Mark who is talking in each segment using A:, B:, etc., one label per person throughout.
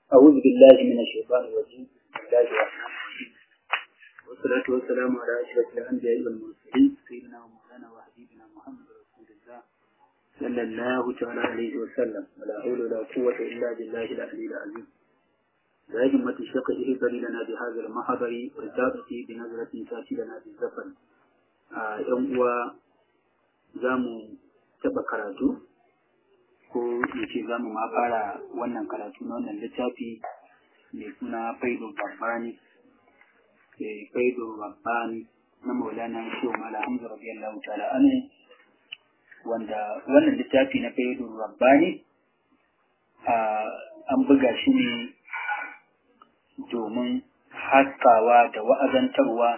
A: أعوذ بالله من الشيطان الرجيم بسم الله الرحمن الرحيم والصلاة والسلام على أشرف الأنبياء والمرسلين سيدنا ومولانا وحبيبنا محمد رسول الله صلى الله تعالى عليه وسلم ولا حول ولا قوة إلا بالله العلي العظيم لا همة الشق اهبر لنا بهذا المحضر والتابة بنظرة تأتي لنا بالزفر آه يوم هو زامو تبقى karatu ko in ce za mu ma fara wannan karatu na wannan littafi mai suna faido babbani faido babbani na maulana shehu mala hamza radiyallahu ta'ala anhu wanda wannan littafi na faido babbani an buga shi ne domin haskawa da wa'azantarwa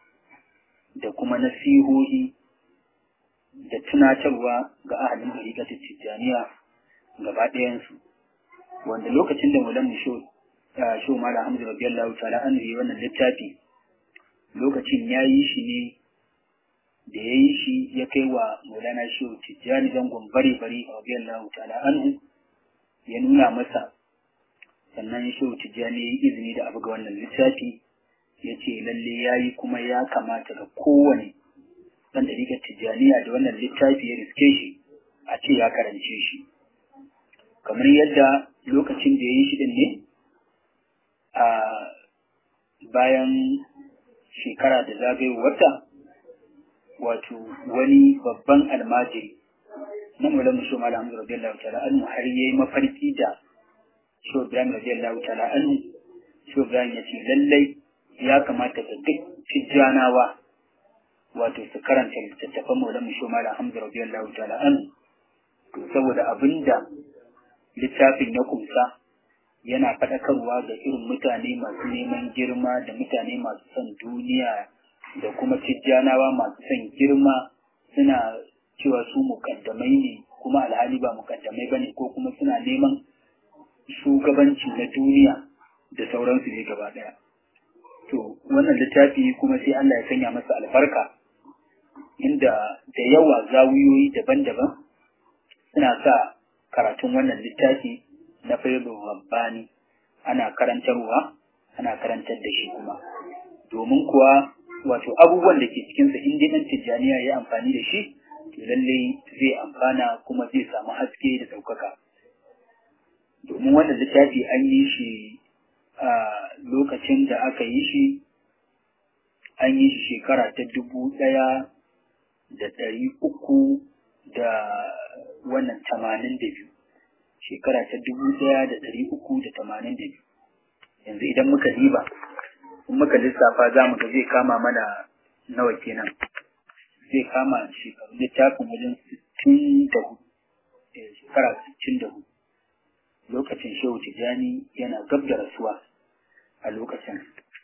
A: da kuma nasihohi da tunatarwa ga ahalin ɗariƙatar tijjaniya gaba ɗayansu wanda lokacin da mulan mu sho mala hamza radiyallahu ta'ala an yi wannan littafi lokacin ya yi shi ne da ya yi shi ya kai wa maulana sho tijjani zangon bare bare radiyallahu ta'ala anhu ya nuna masa sannan sho tijjani ya yi izini da abu ga wannan littafi ya ce lalle ya yi kuma ya kamata ga kowane ɗan ɗariƙar tijjaniya da wannan littafi ya riske shi a ce ya karance shi kamar yadda lokacin da ya yi shi ɗin ne a bayan shekara da zagayowarta wato wani babban almajiri na mulan musho mala hamdu radiyallahu ta'ala anhu har yayi mafarki da sho ibrahim radiyallahu ta'ala anhu sho ibrahim ya ce lallai ya kamata ga duk tijjanawa wato su karanta littattafan maulan musho mala hamdu radiyallahu ta'ala anhu to saboda abinda littafin ya kumsa yana faɗakarwa ga irin mutane masu neman girma da mutane masu son duniya da kuma tijjanawa masu son girma suna cewa su mukaddamai ne kuma alhali ba mukaddamai ba ne ko kuma suna neman shugabanci na duniya da sauransu ne gaba ɗaya to wannan littafi kuma sai Allah ya sanya masa albarka inda da yawa zawiyoyi daban-daban suna sa karatun wannan littafi na fayyadun rabbani ana karantarwa ana karantar da shi kuma domin kuwa wato abubuwan da ke cikinsa in dai ɗan tijjaniya ya amfani da shi to lallai zai amfana kuma zai samu haske da ɗaukaka domin wannan littafi an yi shi a lokacin da aka yi shi an yi shi shekara ta dubu ɗaya da ɗari uku da wannan tamanin da biyu shekara ta dubu ɗaya da ɗari uku da tamanin da biyu yanzu idan muka diba in muka lissafa za mu ga zai kama mana nawa kenan zai kama shekaru littafin wajen sittin da hudu shekara sittin da hudu lokacin shehu tijjani yana gab da rasuwa a lokacin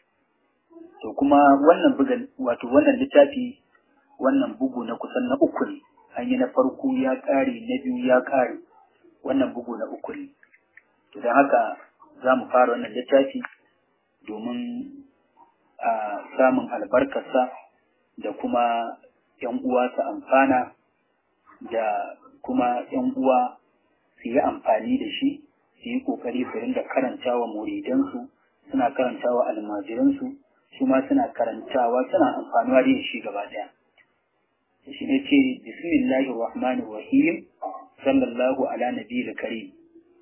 A: to kuma wannan bugan wato wannan littafi wannan bugu na kusan na uku ne an yi na farko ya ƙare na biyu ya ƙare wannan bugu na uku ne to don haka za mu fara wannan littafi domin a samun albarkarsa da kuma ‘yan uwa su amfana da kuma ‘yan uwa su yi amfani da shi su yi ƙoƙari su rinda karantawa muridansu suna karantawa almajiransu su ma suna karantawa suna amfanuwa da shi gaba ɗaya shi ne ce bismillahir rahmanir rahim sallallahu ala nabiyil karim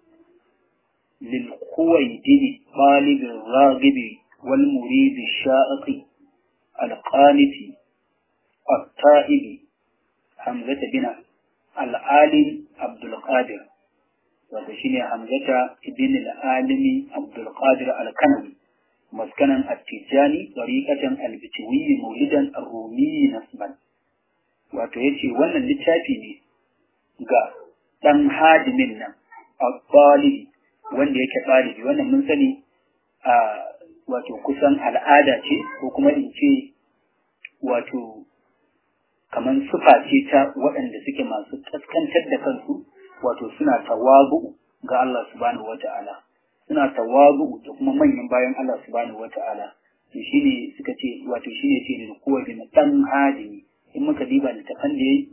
A: lil khuwaydin talib raghib wal murid shaiqi al qaniti التائب حمزة بن العالم عبد القادر وتشيني حمزة بن العالم عبد القادر الكنوي مسكنا التجاني طريقة البتوي مولدا الرومي نسبا wato ya ce wannan littafi ne ga ɗan hadimin nan a ɗalibi wanda yake ɗalibi wannan mun sani a wato kusan al'ada ce ko kuma in ce wato kamar sufa ce ta waɗanda suke masu kaskantar da kansu wato suna tawazu ga Allah subhanahu wata'ala suna tawazu da kuma manyan bayan Allah subhanahu wata'ala to shine suka ce wato shine ce da kowa bin dan hadimi in muka diba littafan da yayi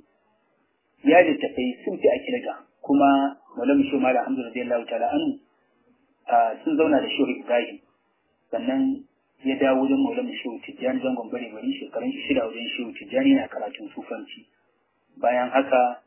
A: ya littafai sun fi a kirga kuma malam shi mala alhamdulillah ta'ala anhu sun zauna da shehu ibrahim sannan ya dawo wajen maulana shehu tijjani zangon bare bari shekarun shida wajen shehu tijjani na karatun sufanci bayan haka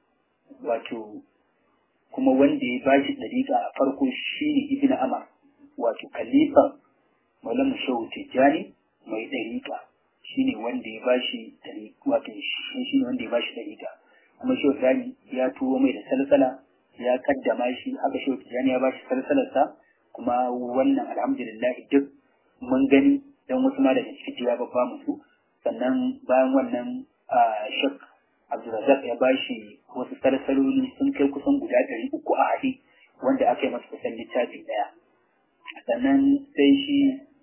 A: wato kuma wanda ya ba shi dariƙa a farko shine ibn amar wato khalifa maulana shehu tijjani mai dariƙa shine wanda ya ba shi wato shi ne wanda ya ba shi dariƙa kuma shehu tijjani ya turo mai da salsala ya kaddama shi haka shehu tijjani ya ba shi salsalarsa kuma wannan alhamdulillah duk mun gani don wasu ma daga ciki ya babba musu sannan bayan wannan shek abdulrazak ya bashi wasu sarsaloli sun kai kusan guda ɗari uku a haɗe wanda aka yi masa kusan littafi ɗaya sannan sai shi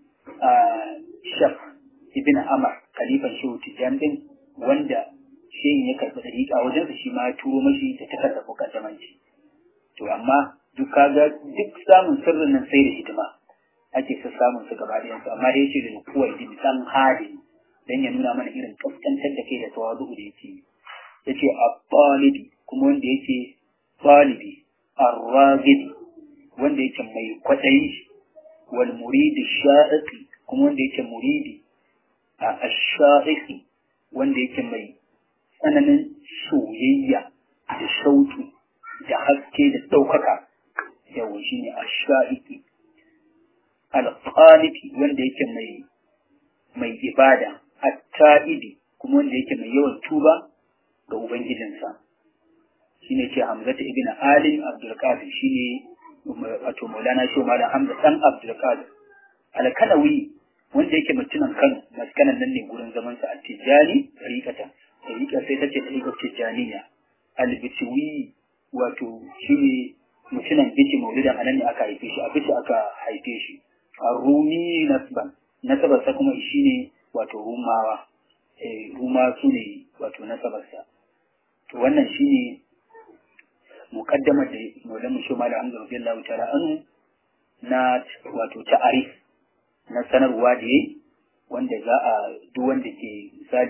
A: shek ibn amar khalifan shehu tijjan din wanda shehin ya karɓi ɗariƙa wajensa shi ma ya turo mashi da takardar mukaddamanci to amma duk kaga duk samun sirrin nan sai da hidima ake sa samun su gaba da yansu amma da yace da kuwa idi san hali dan ya nuna mana irin kaskantar da kai da tawadu da yake yace at-talibi kuma wanda yake talibi ar-raghibi wanda yake mai kwadayi wal muridi sha'iqi kuma wanda yake muridi a ash-sha'iqi wanda yake mai tsananin soyayya da shauki da haske da ɗaukaka yawa shi ne asha'iki alƙalifi wanda yake mai mai ibada atta'idi kuma wanda yake mai yawan tuba ga ubangijinsa shi ne ce hamzata ibn alim abdulkadir shi ne wato maulana shi malam hamza dan abdulkadir alkanawi wanda yake mutumin kano maskanan nan ne gurin zamansa a tijjani tariƙata tariƙa sai ta ce tariƙar tijjaniya albitiwi wato shi ne mutumin bici maulidan a nan ne aka haife shi a bici aka haife shi a rumi nasban nasabarsa kuma shi ne wato rumawa ruma su ne wato nasabarsa to wannan shi ne muƙaddamar da maulan mu shoma da hamza radiyallahu ta'ala anhu na wato ta'arif na sanarwa da yayi wanda za a duk wanda ke misali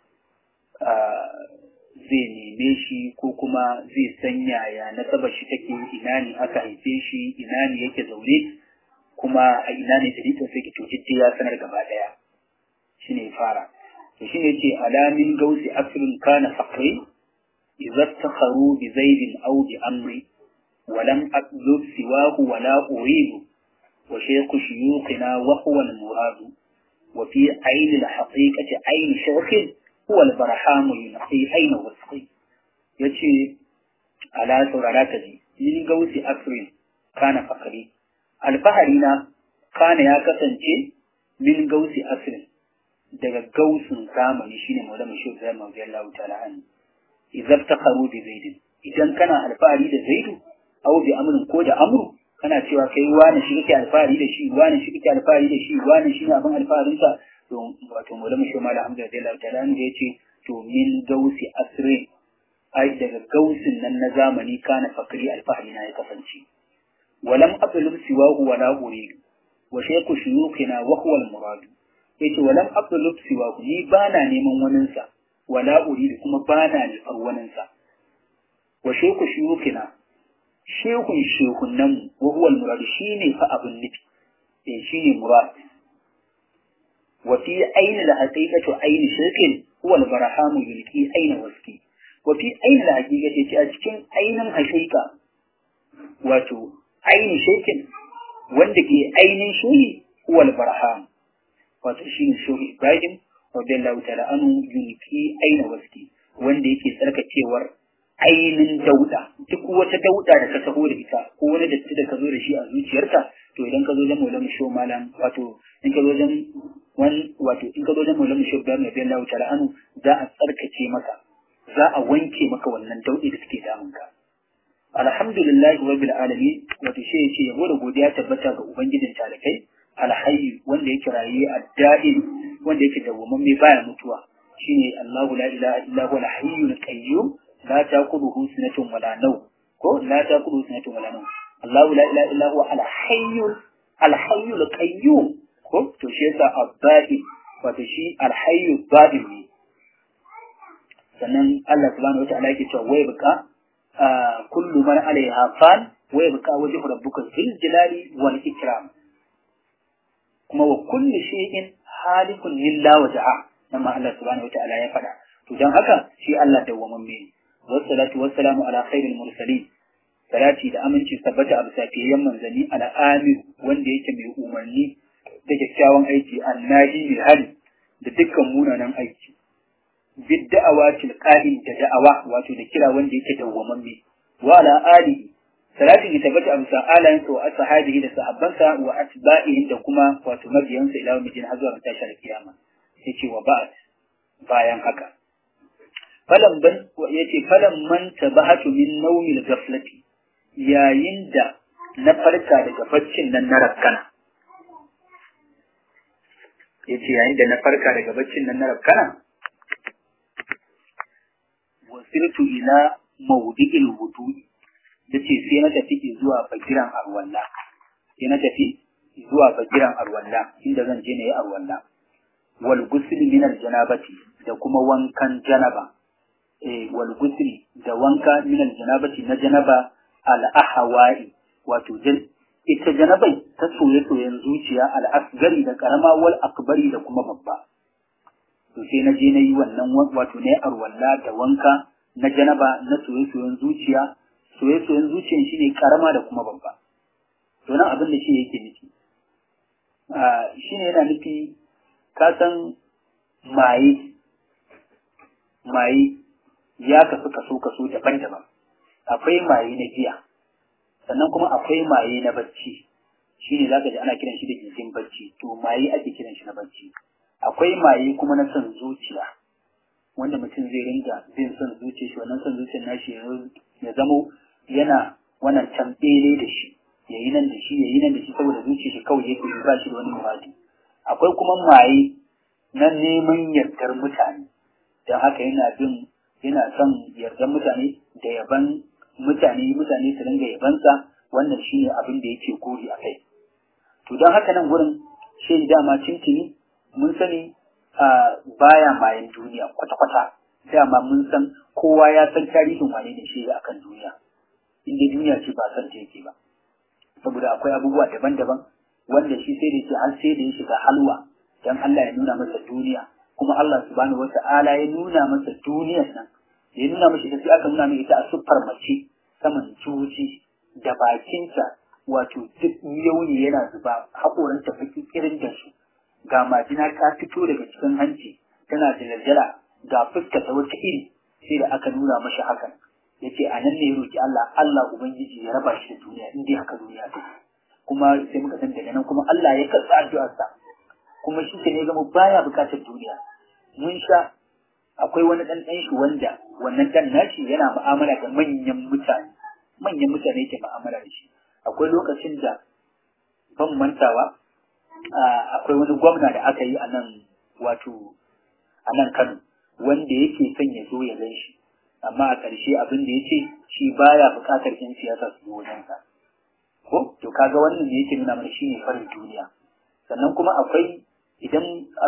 A: zai neme shi ko kuma zai san yaya nasabar shi take ina ne aka haife shi ina ne yake zaune kuma a ina ne dalilin sai ki to ya sanar gaba daya shine fara to shine yace alamin gausi asrun kana faqri idza takharu bi zaidin aw bi amri ولم أطلب سواه ولا أريد وشيخ شيوخنا وهو المراد وفي عين الحقيقة عين شيخ هو البرحام ينقي أين وسقي يتي على سورة ji من قوس أسر كان فقري الفهرنا كان يا kasance min gausi asirin daga gausin zamani shine maulama shi zai mawdi Allah ta'ala an idan taqaru bi zaidin idan kana alfahari da zaidu aw bi amrin ko da amru kana cewa kai wani shi kake alfahari da shi wani shi kake alfahari da shi wani shi ne abin alfaharin sa to wato maulama shi mala hamza radiyallahu ta'ala an yace to min gausi asrin ai daga gausin nan na zamani kana fakri alfahari na ya kasance walam atlub siwahu wala uridu wa shaykhu shuyukhina wa huwa al-murad yace walam atlub siwahu ni bana neman wanin sa wala uridu kuma bana nufar wanin sa wa shaykhu shuyukhina shehun shehunan mu wa huwa al-murad shine fa abun nufi eh shine murad wa fi ayni al-haqiqatu ayni shirkin huwa al-barhamu yulqi ayna waski wa fi ayni al-haqiqati ce a cikin ainin haqiqa wato aini shirkin wanda ke ainin shoyi huwal barham wato shine shoyi ibrahim radiyallahu ta'ala anhu yunki aina waski wanda yake tsarkakewar ainin dauda duk wata dauda da ka taho da ita ko wani datti da ka zo da shi a zuciyarka to idan ka zo da maulana sho malam wato in ka zo da wan wato in ka zo da maulana sho ibrahim radiyallahu ta'ala anhu za a tsarkake maka za a wanke maka wannan daudi da suke damunka alhamdulillahi rabbil alamin wato shi yace yabo da godiya tabbata ga ubangijin talakai alhayy wanda yake raye adda'in wanda yake dawwamamme baya mutuwa shine Allahu la ilaha illa huwa al-hayyul qayyum la taquduhu sinatun wala nawm ko la taquduhu sinatun wala nawm Allahu la ilaha illa huwa al-hayyul al-hayyul qayyum ko to shi yasa adda'in wato shi al-hayyul da'in ne sannan Allah subhanahu wa ta'ala yake cewa wai baka كل من عليها فان wa yabqa wajhu rabbika zil jalali wal ikram kuma wa kulli shay'in halikun lillah wajha nan ma Allah subhanahu wa ta'ala ya faɗa to dan haka shi Allah dawwamamme ne wassalatu wassalamu ala khairil mursalin salati da aminci tabbata a bisa fiyayyen manzanni ala amir wanda yake mai umarni da kyakkyawan aiki annahi mai hali da dukkan munanan aiki bid da'awa tilqa'in da da'awa wato da kira wanda yake dawwamamme wa ala alihi salatin ya tabbata a bisa alayensa wa ashabihi da sahabbansa wa atba'ihi da kuma wato mabiyansa ila mijin har zuwa tashar kiyama yace wa ba'd bayan haka falan ban yace falan man tabahatu min nawmil ghaflati yayin da na farka daga baccin nan na rakkana yace yayin da na farka daga baccin nan na rakkana wasirtu ila mawdi'il wudu'i yace sai na tafi zuwa bagiran arwalla sai na tafi zuwa bagiran arwalla inda zan je na yi arwalla wal ghusl min al janabati da kuma wankan janaba eh wal ghusl da wanka min al janabati na janaba al ahwa'i wato ita janabai ta soye-soyen zuciya al asgari da karama wal akbari da kuma babba to sai na je na yi wannan wato na yi arwalla da wanka na janaba na soye-soyen zuciya soye-soyen zuciyan shi ne karama da kuma babba to nan abin da shi yake nufi shi ne yana nufi ka san maye maye ya kasu kaso kaso daban-daban akwai maye na giya sannan kuma akwai maye na bacci shi ne za ka ji ana kiran shi da gizin bacci to maye ake kiran shi na bacci akwai maye kuma na son zuciya wanda mutum zai ringa bin son zuciya shi wannan son zuciyar nashi ya zamo yana wannan tambele da shi ya yi nan da shi ya yi nan da shi saboda zuciya shi kawai yake ba shi da wani muradi akwai kuma maye na neman yardar mutane don haka yana bin yana son yardar mutane da yaban mutane mutane su ringa yabansa wannan shi ne abin da yake gori a kai to don haka nan gurin shi dama tintini mun sani baya mayan duniya kwata-kwata dama mun san kowa ya san tarihin wane ne shi akan duniya inda duniya ce ba san ta yake ba saboda akwai abubuwa daban-daban wanda shi sai da shi har sai da ya shiga halwa dan Allah ya nuna masa duniya kuma Allah subhanahu wata'ala ya nuna masa duniyar nan ya nuna masa sai aka nuna mai ita a siffar mace saman juji da bakinta wato duk yauni yana zuba haƙoranta baki irin da su ga majina ta fito daga cikin hanci tana da laljala ga fuska ta wata iri sai da aka nuna mashi hakan ya ce a nan ne ya roƙi Allah Allah Ubangiji ya raba shi da duniya in dai haka duniya ta kuma sai muka san daga nan kuma Allah ya karɓi addu'arsa kuma shi ne zama baya buƙatar duniya mun sha akwai wani ɗan ɗan shi wanda wannan ɗan nashi yana mu'amala da manyan mutane manyan mutane ke mu'amala da shi akwai lokacin da ban mantawa akwai wani gwamna da aka yi a nan wato a nan Kano wanda yake son ya zo ya gan shi amma a ƙarshe abin da ya ce shi baya buƙatar 'yan siyasa su zo wajensa ko to kaga wannan ne yake nuna mana shine farin duniya sannan kuma akwai idan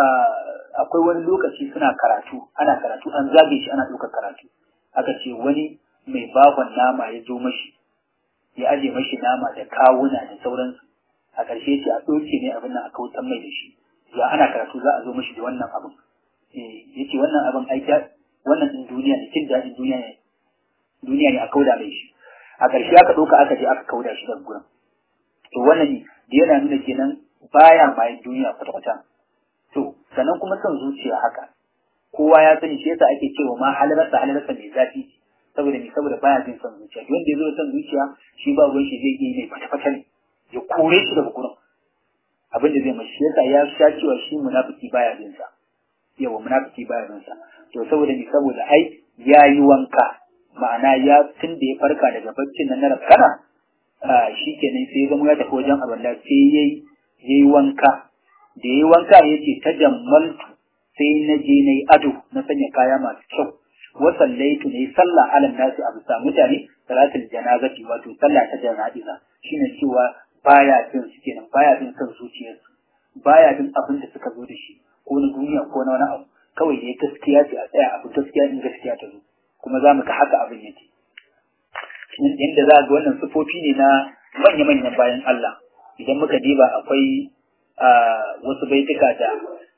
A: akwai wani lokaci suna karatu ana karatu an zage shi ana ɗaukar karatu aka ce wani mai bakon nama ya zo mashi ya aje mashi nama da kawuna da sauransu a ƙarshe ce a ɗauke ne abin nan a kautan mai da shi ya ana karatu za a zo mashi da wannan abin ya ce wannan abin aiki wannan ɗin duniya ne jin daɗin duniya ne duniya ne a kauda mai shi a ƙarshe aka ɗauka aka je aka kauda shi daga gurin to wannan ne da yana nuna kenan baya bayan duniya kwata-kwata to sannan kuma son zuciya haka kowa ya sani shi yasa ake cewa ma halarsa halarsa mai zafi saboda me saboda baya jin son zuciya wanda ya zo son zuciya shi ba ruwan shi zai iya mai fata-fata ne ya kore shi daga gurin abin da zai mashi yasa ya sha cewa shi munafiki baya jin sa yawa munafiki baya jin sa to saboda me saboda ai ya yi wanka ma'ana ya tun da ya farka daga baccin nan na rafkana shi kenan sai ya zama ya tafi wajen abin da sai ya yi wanka da ya yi wanka ya ce ta jammaltu sai na je na yi ado na sanya kaya masu kyau wasallaitu ne sallah alal nasi a bisa mutane salatul janazati wato sallah ta jana'iza shine cewa baya jin su kenan baya jin son zuciyarsu baya jin abin da suka zo da shi ko na duniya ko na wani abu kawai ne gaskiya ce a tsaya abu gaskiya in gaskiya ta zo kuma za mu ga haka abin yake inda za ga wannan sufofi ne na manya-manyan bayan Allah idan muka diba akwai wasu baituka da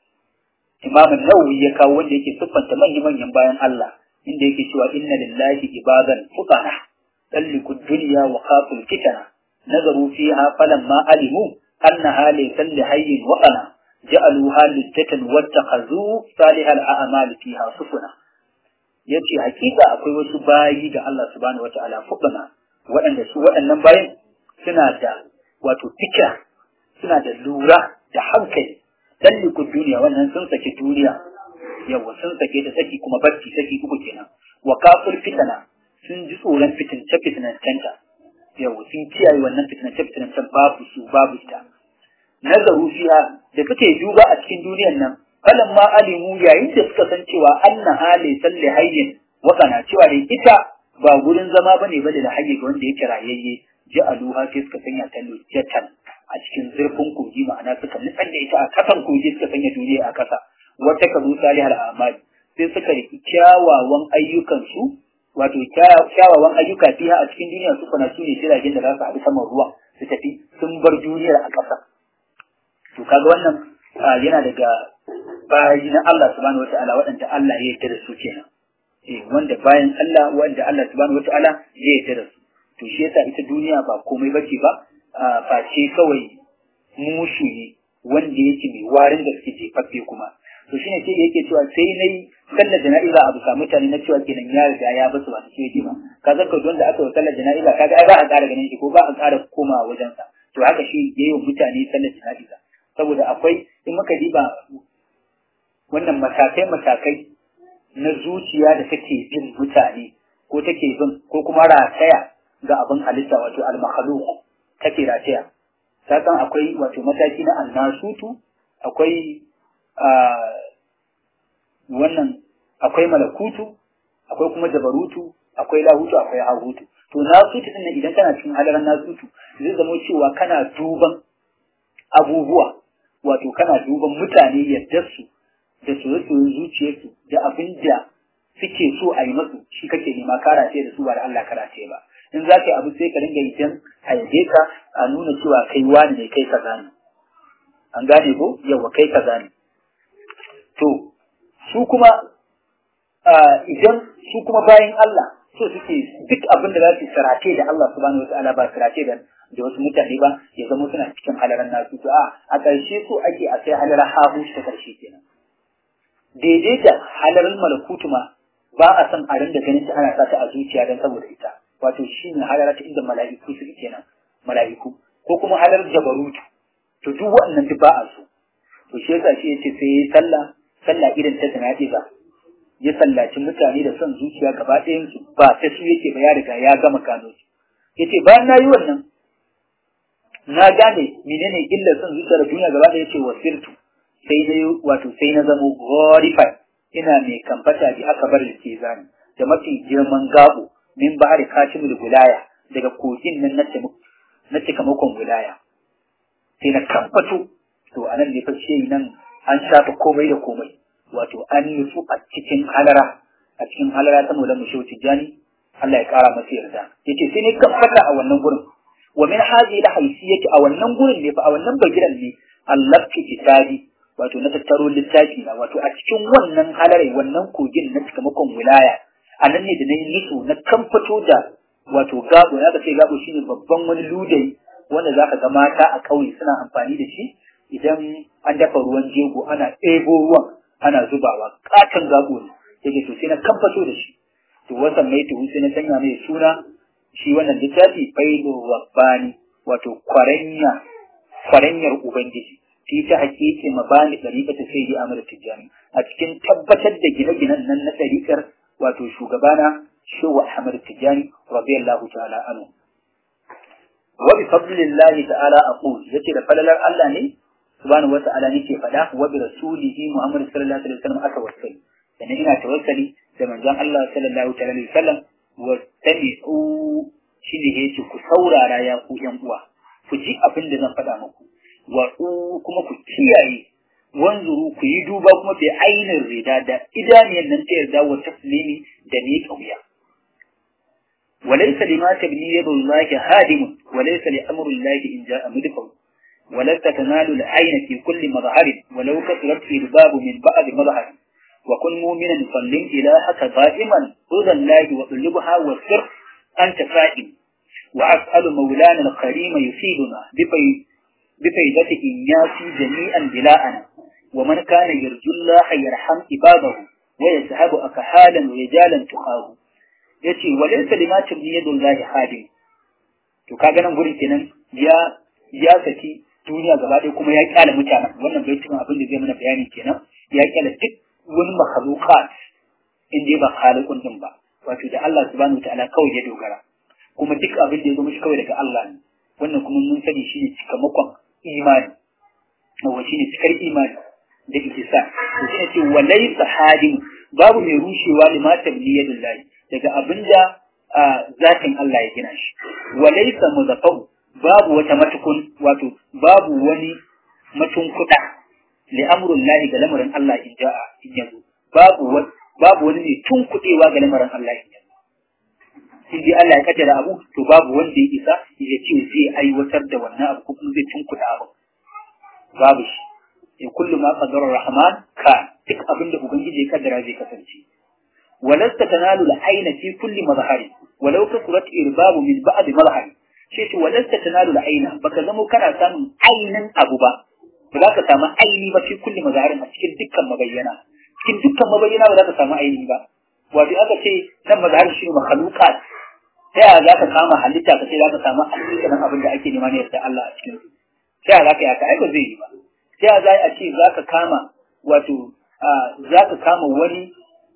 A: imamun nawawi ya kawo wanda yake siffanta manya-manyan bayan Allah inda yake cewa inna lillahi ibadan fuqara talliku dunya wa khaful fitana nazaru fiha falamma alimu annaha laysa li hayyin waqana ja'aluha lijjatan wattakhadhu salihal a'mal fiha sufuna yace hakika akwai wasu bayi da Allah subhanahu wataala fuqana waɗanda su waɗannan bayin suna da wato fikira suna da lura da hankali talliku duniya wannan sun saki duniya yawa sun sake ta saki kuma barci saki uku kenan wa kafir fitana sun ji tsoron fitince fitinancenta yawa sun kiyaye wannan fitinance fitinancen babu su babu ita nazaru fiha da suke duba a cikin duniyan nan falan ma alimu yayin da suka san cewa anna hali salli hayyin wakana cewa da ita ba gurin zama bane bane da hayye ga wanda yake rayayye ja'aluha sai suka sanya ta lujjatan a cikin zurfin kogi ma'ana suka nutsar da ita a kasan kogi suka sanya duniya a kasa wata kazu salihal amali sai suka riki kyawawan ayyukansu wato kyawawan ayyuka fiha a cikin duniya su kuna sune jiragen da za su haɗu saman ruwa su tafi sun bar duniyar a ƙasa to kaga wannan yana daga bayi na Allah subhanahu wata'ala waɗanda Allah ya yarda da su kenan eh wanda bayan Allah wanda Allah subhanahu wata'ala ya yarda da su to shi yasa ita duniya ba komai bace ba face kawai mushu ne wanda yake mai warin da suke jefaffe kuma to shine sai yake cewa sai nayi sallar jana'iza abu sa mutane na cewa kenan ya riga ya basu wani ce ba ka zaka wanda aka yi sallar jana'iza kaga ai ba a ƙara ganin shi ko ba a ƙara komawa wajen sa to haka shi yayi mutane sallar jana'iza saboda akwai in muka diba wannan matakai matakai na zuciya da take bin mutane ko take bin ko kuma rataya ga abin halitta wato al-makhluq take rataya ta san akwai wato mataki na annasutu akwai wannan akwai malakutu akwai kuma jabarutu akwai lahutu akwai hahutu to nasutu din idan kana cikin halaran nasutu zai zama cewa kana duban abubuwa wato kana duban mutane yadda su da soye-soyen zuciyarsu da abin da suke so a yi masu shi kake nema karace da su ba da Allah karace ba in za ka yi abu sai ka dinga idan a yabe ka a nuna cewa kai wani ne kai kaza ne an gane ko yawa kai kaza ne to su kuma idan su kuma bayan Allah so suke duk abin da za su sarace da Allah subhanahu wa ta'ala ba sarace da da wasu mutane ba ya zama suna cikin halaran nasu to a a ƙarshe so ake a sai halarar hahu ta ƙarshe kenan daidai da halarar malakutu ma ba a son a rinda ganin ta ana sa ta a zuciya don saboda ita wato shi ne halara ta inda mala'iku suke kenan mala'iku ko kuma halar jabarutu to duk waɗannan duk ba a so to shi yasa shi yace sai yayi sallah sallah irin ta jana'iza ya sallaci mutane da son zuciya gaba ɗayan su ba ta su yake ba ya riga ya gama gano su yace bayan na yi wannan na gane menene illar son zuciya da duniya gaba ɗaya yace wasirtu sai dai wato sai na zamo glorified ina mai kamfata bi aka bar da ke zani da mafi girman gabo min bahari katimul wilaya daga kogin nan na cikamakon wilaya sai na kamfato to anan ne fa nan an shafa komai da komai wato an nufu a cikin halara a cikin halara ta mulan mushe tijani Allah ya kara masa yarda yace sai ne kamfata a wannan gurin wa min hadhihi la haysiyati a wannan gurin ne fa a wannan bagiran ne Allah ki kitabi wato na tattaro littafi na wato a cikin wannan halarai wannan kogin na cikamakon wilaya a nan ne da na yi nito na kamfato da wato gabo ya ce gabo shine babban wani ludayi wanda za ka ga mata a ƙauye suna amfani da shi idan an dafa ruwan jego ana ɗebo ruwan ana zubawa katon gabo ne yake to sai na kamfato da shi to wasan mai tuhu sai na sanya mai suna shi wannan littafi faido rabbani wato kwarenya kwaranyar ubangiji fi ta hakiki mabani ɗariƙar ta sai amur tijjani a cikin tabbatar da gine-ginen nan na ɗariƙar wato shugabana shehu ahmad tijjani radiyallahu ta'ala anhu wa bi fadlillahi ta'ala aqul yace da falalar Allah ne subhanahu wa ta'ala nake faɗa wa bi rasulihi muhammad sallallahu alaihi wasallam aka wasali sannan ina tawassali da manzon Allah sallallahu alaihi wasallam wa tabi'u shine yace ku saurara ya ku yan uwa ku ji abin da zan faɗa muku wa kuma ku kiyaye wanzuru ku yi duba kuma fi ainihin rida da idaniyar nan ta yarda wa taslimi da ne kauya وليس لما تبني يد الله هادم وليس لأمر الله إن جاء مدفع ولست تنال العين في كل مظهر ولو كثرت الباب من بعد مظهر وكن مؤمنا صل إلهك دائما رضا الله واطلبها والسر أنت فائم وأسأل مولانا الكريم يفيدنا بفي بفيدة إنياسي جميعا بلاءنا ومن كان يرجو الله يرحم عباده ويذهب أكحالا ورجالا تخاه yace walaysa lima tabni yadullahi hadim to kaga nan gurin kenan ya ya saki duniya gaba ɗaya kuma ya kyale mutanen wannan bai cikin abin da zai mana bayani kenan ya kyale duk wani makhluqat in dai ba khaliqun din ba wato da Allah subhanahu wataala kawai ya dogara kuma duk abin da ya zo mishi kawai daga Allah ne wannan kuma mun sani shine cikamakon imani wa shine cikar imani da ihsa to shine ce walaysa hadim babu mai rushewa lima tabni yadullahi daga abinda zatin Allah ya gina shi walaysa muzaffau babu wata matukun wato babu wani matunkuda li amrullahi ga lamarin Allah in ja'a in yazo babu babu wani ne tunkudewa ga lamarin Allah in yazo in dai Allah ya kaddara abu to babu wanda ya isa ya ce zai aiwatar da wannan abu ko kuma zai tunkuda abu babu shi in kullu ma qadara rahman ka duk abin da ubangiji ya kaddara zai kasance walasta tanalu al-ayna fi kulli mazhari walau kasurat irbabu min ba'd mazhari sai ce walasta tanalu al-ayna baka zamo kana samun ainin abu ba ba za ka samu aini ba fi kulli mazharin a cikin dukkan mabayyana cikin dukkan mabayyana ba za ka samu aini ba wato aka ce nan mazhari shi ne makhluqat ta yaya za ka kama halitta ka ce za ka samu hakikanin abin da ake nema ne da Allah a cikin su ta yaya za ka yi haka ai ba zai yi ba ta yaya za a ce za ka kama wato za ka kama wani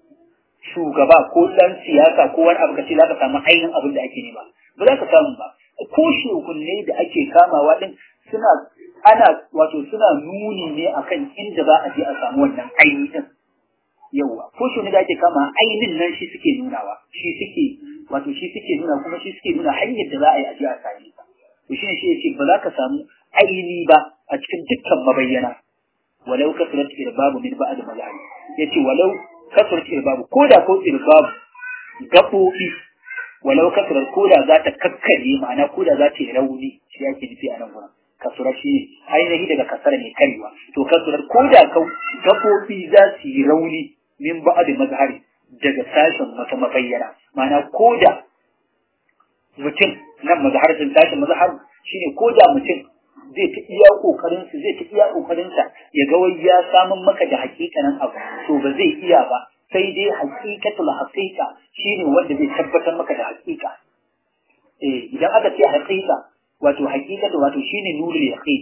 A: shugaba ko dan siyasa ko wani abu ka ce za ka samu ainihin abin da ake nema ba za ka samu ba ko shugunne da ake kamawa din suna ana wato suna nuni ne akan inda za a je a samu wannan ainihin yauwa ko shi da ake kama ainihin nan shi suke nunawa shi suke wato shi suke nuna kuma shi suke nuna hanyar da za a yi a je a same ta to shi ne shi yace ba za ka samu aini ba a cikin dukkan mabayyana walau kasrat irbabu min ba'd mazali yace walau kasrat irbabu ko da ko irbabu gabobi walau kasrat ko da za ta kakkare ma'ana ko da za ta yi rauni shi yake nufi a nan gurin kasura shi ne ainihi daga kasara ne karewa to kasurar ko da gabobi za su yi rauni min ba'd mazhari daga sashen wata mabayyana ma'ana ko da mutum nan mazharin sashen mazhar shine ko da mutum zai ta iya kokarin su zai ta iya kokarin sa ya ga wai ya samun maka da hakikanin abu to ba zai iya ba sai dai hakikatul haqiqa shine wanda zai tabbatar maka da hakika eh idan aka ce haqiqa wato hakikatu wato shine nurul yaqin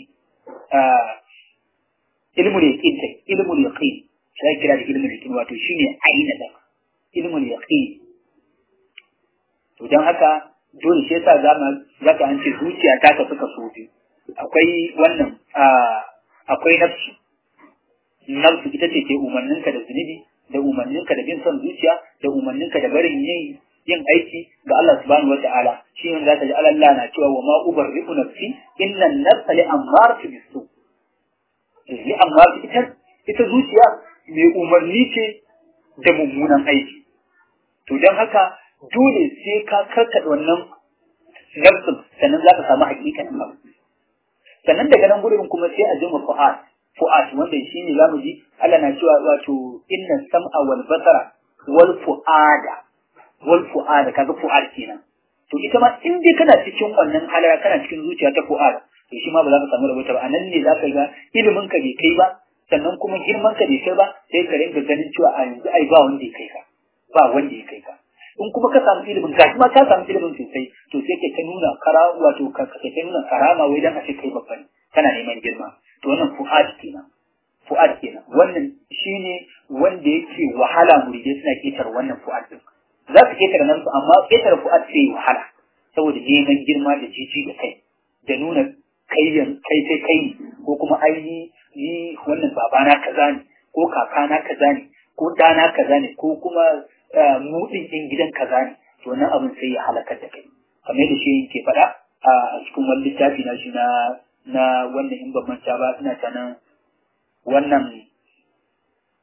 A: ilmul yaqin sai ilmul yaqin sai kira da ilmul yaqin wato shine aina da ilmul yaqin to dan haka dole sai yasa zama zaka an ce zuciya ta tafi kaso biyu akwai wannan akwai nafsu nafsu ita ce ke umarninka da zunubi da umarninka da bin son zuciya da umarninka da barin yin yin aiki ga Allah subhanahu wa ta'ala shi ne zaka ji Allah na cewa wa ma ubarri'u nafsi inna an-nafsa li ammaratu bisu li ammaratu ita ita zuciya mai umarni ce da mummunan aiki to dan haka dole sai ka karkada wannan nafsin sannan za ka samu hakikanin abu sannan daga nan gurin kuma sai a jima fu'ad fu'ad wanda shi ne zamu ji Allah na cewa wato inna sam'a wal basara wal fu'ada wal fu'ada kaga fu'ad kenan to ita ma in dai kana cikin wannan halara kana cikin zuciya ta fu'ad to shi ma ba za ka samu rabota ba anan ne za ka ga ilimin ka bai kai ba sannan kuma girman ka bai kai ba sai ka rinka ganin cewa a yanzu ai ba wanda ya kai ka ba wanda ya kai ka in kuma ka samu ilimin ga kuma ka samu ilimin sosai to sai ka ta nuna kara wato ka ka ta nuna karama wai dan a ce kai babba ne kana neman girma to wannan fu'ad kenan fu'ad kenan wannan shine wanda yake wahala muridai suna ketar wannan fu'ad din za su ketare nan su amma ketare fu'ad sai wahala saboda neman girma da jiji da kai da nuna kayyan kai sai kai ko kuma ai ni wannan babana kaza ne ko kakana kaza ne ko dana kaza ne ko kuma mu din din gidan kaza ne to nan abin sai ya halakar da kai kamar da shi yake faɗa a cikin wani littafi na shi na na wannan in ban manta ba ina ta nan wannan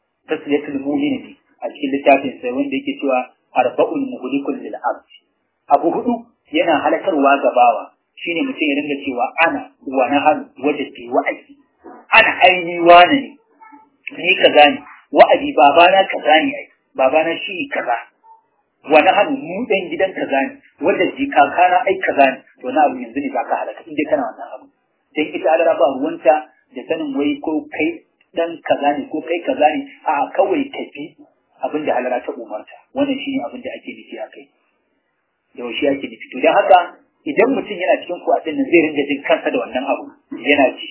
A: tasliyatul mu'min ne a cikin littafin sai wanda yake cewa arba'ul muhlikul lil abd abu hudu yana halakarwa ga bawa shine mutum ya dinga cewa ana wa na hannu wajen ke wa'azi ana aini wane ne ni kaza ne wa'azi babana kaza ne ai babana shi kaza wa na hannu mu dan gidan kaza ne wanda ji kakana ai kaza ne to na abu yanzu ne zaka halaka in dai kana wannan abu dan ita alara ba ruwanta da sanin wai ko kai dan kaza ne ko kai kaza ne a kawai tafi abin da halara ta umarta wannan shine abin da ake nufi a kai yaushe ake nufi to dan haka idan mutum yana cikin kuwatin nan zai ringa jin kansa da wannan abu yana ji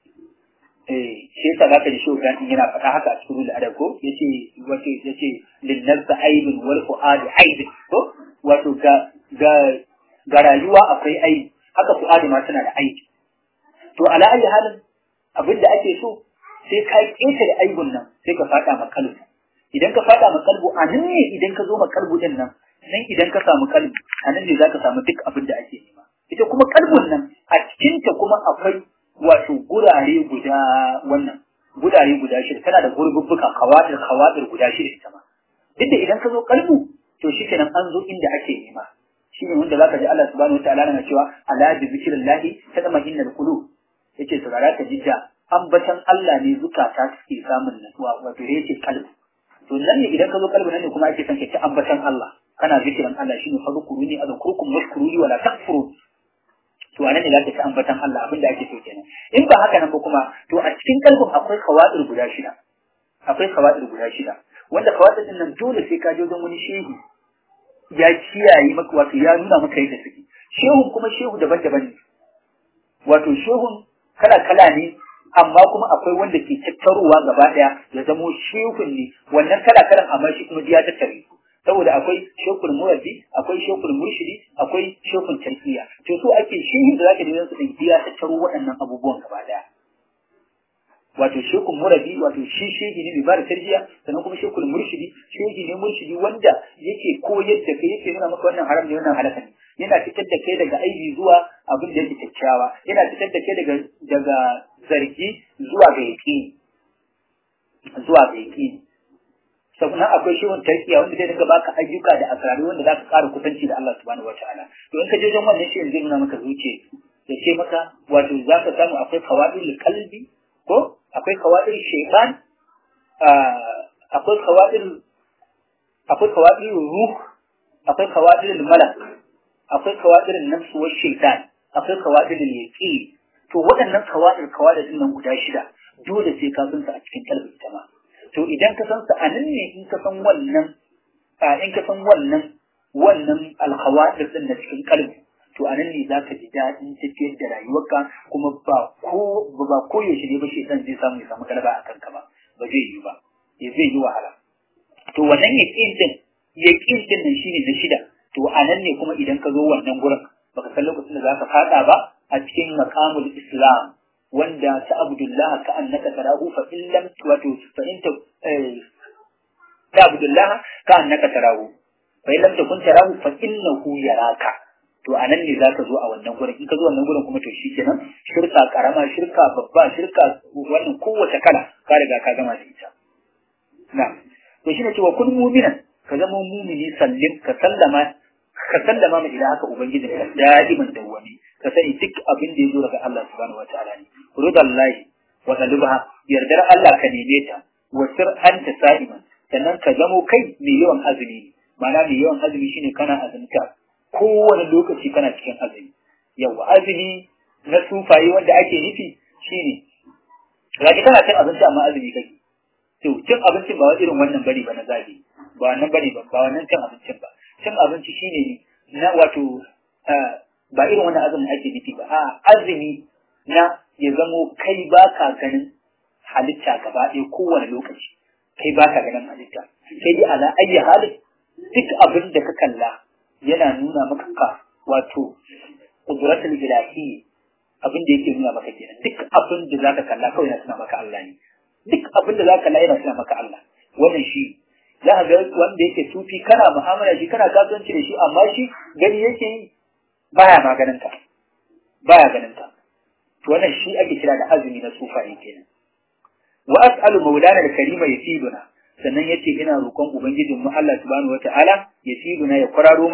A: eh shi yasa zaka ji shi dan yana faɗa haka a cikin rul adab ko yace wato yace lin nafsi aibun wal fuadi aibun ko wato ga ga ga rayuwa akwai aibi haka fuadi ma tana da aibi to ala ayi halin abin da ake so sai ka keta da aibun nan sai ka faɗa ma kalbu idan ka faɗa ma kalbu a nan ne idan ka zo ma kalbu din nan nan idan ka samu kalbu a nan ne zaka samu duk abin da ake nema ita kuma kalbun nan a cikinta kuma akwai wato gurare guda wannan gurare guda shida tana da gurbubbuka kawadir kawadir guda shida ita ma duk da idan ka zo kalbu to shikenan an zo inda ake nema shine wanda zaka ji Allah subhanahu wataala na cewa ala bi zikrillahi tadma'innal qulub yace saurara ka jidda ambatan Allah ne zukata suke samun natsuwa wato yace kalbu to nan ne idan ka zo kalbu nan ne kuma ake son ka ci ambatan Allah kana zikirin Allah shine fadkuruni azkurkum washkuruni wala takfurun to anan ne za ka ci ambatan Allah abinda ake so kenan in ba haka nan ba kuma to a cikin kalbin akwai kawadir guda shida akwai kawadir guda shida wanda kawadir din nan dole sai ka je don wani shehu ya kiyaye maka wato ya nuna maka yadda suke shehun kuma shehu daban-daban ne wato shehun kala-kala ne amma kuma akwai wanda ke tattarowa gaba daya ya zamo shehun ne wannan kala-kalan amma shi kuma ya tattare su saboda akwai shekul murabbi akwai shekul murshidi akwai shekul tarkiya to so ake shehin da zaka dinga su din biya ta taro waɗannan abubuwan gaba daya wato shekul murabbi wato shi shehi ne mai bada tarbiya sannan kuma shekul murshidi shehi ne murshidi wanda yake koyar da kai yake nuna maka wannan haram ne wannan halaka ne yana fitar da kai daga aibi zuwa abin da yake kyakkyawa yana fitar da kai daga daga zargi zuwa ga yaqini zuwa ga yaqini sannan akwai shehun tarkiya wanda zai dinga baka ayyuka da asrari wanda za ka ƙara kusanci da Allah subhanahu wa ta'ala to in ka je wajen wannan shehin zai nuna maka zuciya ya ce maka wato za ka samu akwai kawadil kalbi ko akwai kawadil shaytan akwai kawadil akwai kawadil ruh akwai kawadil malak akwai kawadil nafsu wa shaytan akwai kawadil yaqin to waɗannan kawadil kawadil din nan guda shida dole sai ka san su a cikin kalbi ita ma to idan ka san sa a nan ne in ka san wannan in ka san wannan wannan alkhawatir din na cikin kalbi to a nan ne za ka ji daɗin tafiyar da rayuwarka kuma ba ko ba ko yaushe ne ba shi zai samu ya samu galaba a kanka ba ba zai yi ba ya zai yi wahala to wannan yaƙin din yaƙin din nan shine na shida to a nan ne kuma idan ka zo wannan gurin baka san lokacin da za ka faɗa ba a cikin maqamul islam wanda ta abdullah ka annaka tarahu fa in lam wato fa in ta abdullah ka annaka tarahu fa in lam takun tarahu fa innahu yaraka to anan ne zaka zo a wannan gurin in ka zo wannan gurin kuma to shikenan shirka karama shirka babba shirka wannan kowace kala ka riga ka gama da ita na to shine cewa kun mu'minan ka zama mu'mini sallim ka sallama ka sallama ma ila haka ubangijin ka da'iman dawwami ka sani duk abin da ya zo daga Allah subhanahu wa ta'ala ne rudallahi wa talibha yardar Allah ka neme ta wa sir anta sa'iman sannan ka zamo kai mai yawan azumi ma'ana mai yawan azumi shine kana azumta kowane lokaci kana cikin azumi yawa azumi na sufaye wanda ake nufi shine zaki kana cin abinci amma azumi kake to cin abincin ba irin wannan bane ba na zabi ba wannan bane ba ba wannan cin abincin ba cin abinci shine na wato ba irin wannan azumin ake nufi ba a azumi na ya zamo kai ba ka ganin halitta gaba ɗaya kowane lokaci kai ba ka ganin halitta sai dai ala ayyi halin duk abin da ka kalla yana nuna maka ka wato kudratul ilahi abin da yake nuna maka kenan duk abin da zaka kalla kawai yana nuna maka Allah ne duk abin da zaka kalla yana nuna maka Allah wannan shi za ka ga wanda yake sufi kana mu'amala shi kana kasuwanci da shi amma shi gani yake yi baya maganin ka baya ganin ka to wannan shi ake kira da azumi na sufaye kenan wa as'alu maulana al-karima yasiduna sannan yace ina roƙon ubangijin mu Allah subhanahu wataala yasiduna ya kwararo mana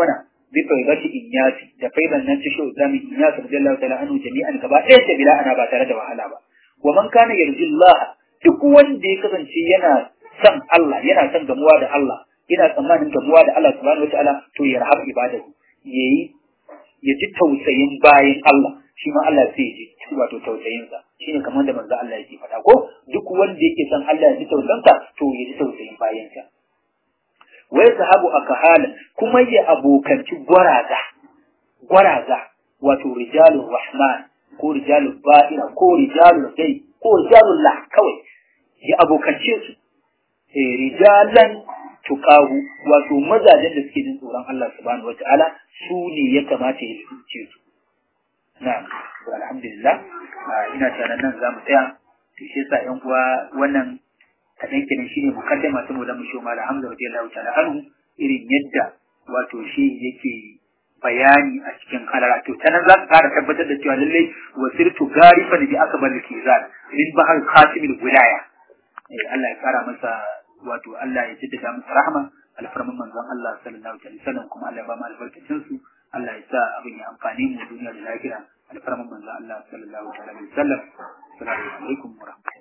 A: bi faibati inyasi da faiban nan ta shehu zamin inyasi radiyallahu ta'ala anhu jami'an gaba ɗaya ta bila ana ba tare da wahala ba wa man kana yarjillah duk wanda ya kasance yana son Allah yana son gamuwa da Allah yana tsammanin gamuwa da Allah subhanahu wataala to ya rahab ibadahu yayi ya ji tausayin bayan Allah shi ma Allah sai ya ji wato tausayin sa shine kamar da manzo Allah yake faɗa ko duk wanda yake son Allah ya ji tausayin sa to ya ji tausayin bayan sa wa yasahabu akahala kuma ya abokanci gwaraza gwaraza wato rijalur rahman ko rijalul ba'ira ko rijalul dai ko rijalul lah kawai ya abokance su eh rijalan tuqahu wato mazajen da suke jin tsoron Allah subhanahu wataala su ne ya kamata ya tsince su na'am to alhamdulillah ina tunanin nan zamu tsaya to shi yasa yan uwa wannan kadan kenan shine mukaddama ta Maulana Musho Malam Hamza radiyallahu ta'ala anhu irin yadda wato shi yake bayani a cikin halara to ta nan za ka kara tabbatar da cewa lallai wasirtu garifan bi akbar kizan min bahar khatimil wilaya eh Allah ya kara masa wato Allah ya jaddada masa rahma alfarman manzon Allah sallallahu alaihi wasallam kuma Allah ya ba mu albarkacin su Allah ya sa abin ya amfani mu duniya da lahira alfarman manzon Allah sallallahu alaihi wasallam assalamu alaikum wa rahmatullahi